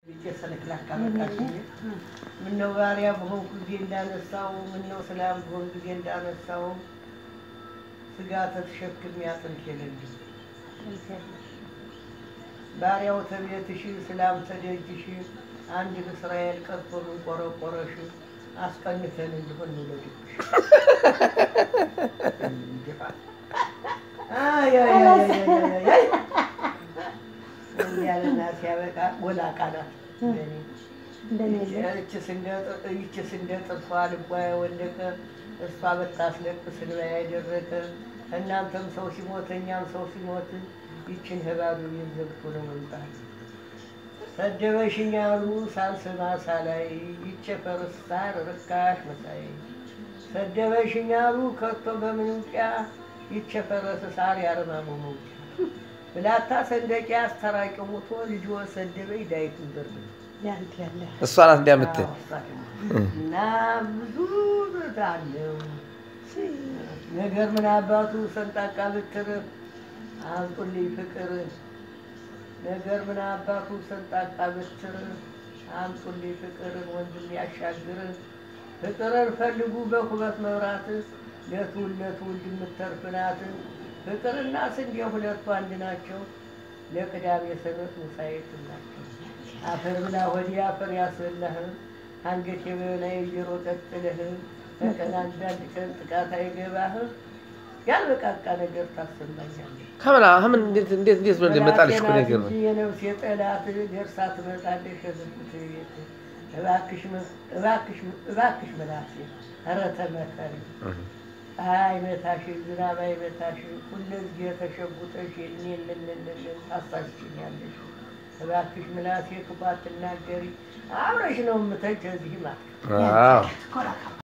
ሰለክላካ መጣች። ምነው ባሪያ በሆንኩ ጊዜ እንዳነሳው፣ ምነው ሰላም በሆን ጊዜ እንዳነሳው፣ ስጋ ተሸክሜ አጥንት የለኝም። ባሪያው ተቤትሽ ሰላም ተደጅሽ፣ አንድ እስራኤል ቀርቶ ምን ቆረቆረሽ፣ አስቀንተን እንዲሆን እንውለድብሽ። ያለና ሲያበቃ ወላቃ ናት። ይቺ ስንደ ጥርሷ ልቧ የወለቀ እሷ በታስለቅስ እንባ ያደረቀ እናንተም ሰው ሲሞት እኛም ሰው ሲሞት ይችን ህባዱ ቤት ዘግቶ ነው መምጣት። ሰደበሽኝ አሉ ሳልሰማ ሳላይ ይቸፈርስ ሳር ርካሽ መሳይ ሰደበሽኝ አሉ ከቶ በምን ውቅያ ይቸፈረስ ሳር ያርማሙ መውጫ ብላታ ሰንደቂ አስተራቂው ሞቶ ልጅ ሰደበኝ ዳይቱን ዘርግ እሷ ናት እንዲያምትል እና ብዙ አለው ነገር ምን አባቱ ሰንጣቃ ብትር አምጡልኝ ፍቅር ነገር ምን አባቱ ሰንጣቃ ብትር አምጡልኝ ፍቅር ወንድም ያሻግር ፍቅርን ፈልጉ በኩበት መብራት ለትውልድ ለትውልድ የምተርፍ ናት። ፍቅርና ስንዴ ሁለቱ አንድ ናቸው። ለቅዳሜ ሰንበት ሙሳዬት ናቸው። አፈር ብላ ወዲህ አፈር ያስበላህ አንገት የበላይ ጆሮ ቀጥልህ ከቀን አንዳንድ ቀን ጥቃት አይገባህ ያልበቃቃ ነገር ታሰማኛለህ። ከምና ምን እንዴት እንዴት እንዴት ብሎ እንደመጣልሽ እኮ ነገር ነው። የነፍስ የጠላት ደርሳ ትመጣለሽ የዝብት ቤት እባክሽ እባክሽ እባክሽ መላሴ ኧረ ተመከሪ አይመታሽ ዝናብ አይመታሽ ሁለዚህ የተሸጉጠሽ እኔንንንንን ታሳስችኛለሽ። እባክሽ ምላሴ ክፉ አትናገሪ አብረሽ ነው የምተች እዚህ ማለት አዎ